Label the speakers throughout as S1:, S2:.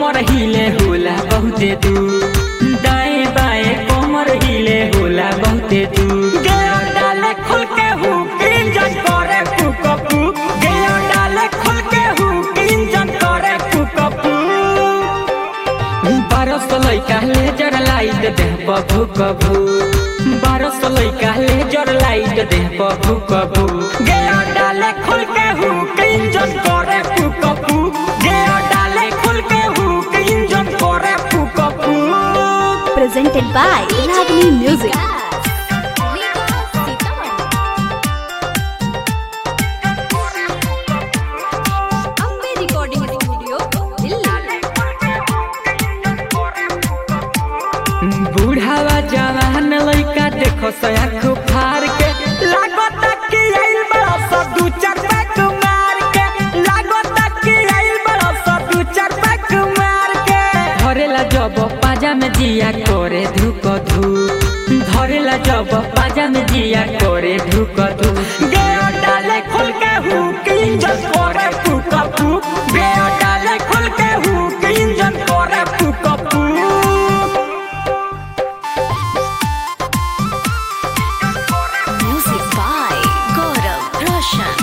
S1: कमर हिले होला बहुते दू दाएं बाएं कमर हिले होला बहुते दू गेयो डाले खुल के हुक इंजन करे फूक फूक गेयो डाले खुल के हुक इंजन करे फूक फूक बारह सौ लैका लेजर लाइट देह पर भूक भूक बारह सौ लैका लेजर लाइट देह पर भूक भूक गेयो डाले खुल के हुक इंजन करे फूक फूक गेयो डाले खुल के हुक इंजन करे फूक फूक
S2: presented by Ragini Music.
S3: Ambe recording studio Delhi
S1: बूढ़ावा जवान लइका देखो सयाख फार के लागत कि आइल बड़ा सा दू चार पैक मार के लागत कि आइल बड़ा सा दू चार पैक मार के धरेला जब पाजा में जिया करे धुक धू धरेला जब पाजा में जिया करे धुक धू गेयो डाले खोल के हुक इंजन करे फूक फूक गेयो डाले खोल के हुक इंजन करे फूक फूक
S2: Music by Gaurav Roshan.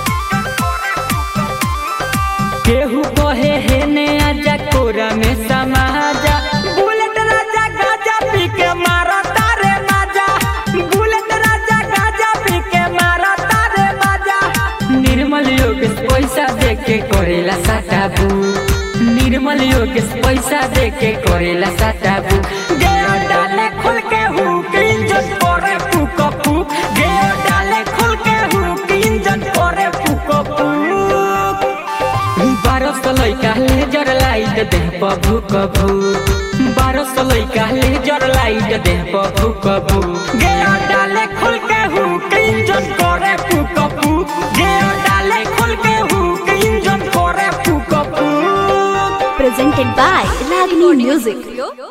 S1: केहू कहे हे ने आजा कोरा में समाजा बुलेट राजा गाजा पी के मारा तारे माजा बुलेट राजा गाजा पी के मारा तारे माजा निर्मल योगेश पैसा दे के करेला साटाबू निर्मल योगेश पैसा दे के करेला साटाबू गेयो डाले खुल के हुक इंजन करे फूक फूक गेयो डाले खुल के हुक इंजन करे फूक फूक बारह सौ लैका लेजर लाइट देह पर भूक भूक बारह सौ लैका लेजर लाइट देह पर भूक भूक गेयो डाले खुल के हुक इंजन करे फूक फूक गेयो डाले खुल के हुक इंजन करे फूक फूक
S2: Presented by Ragini Music.
S3: Studio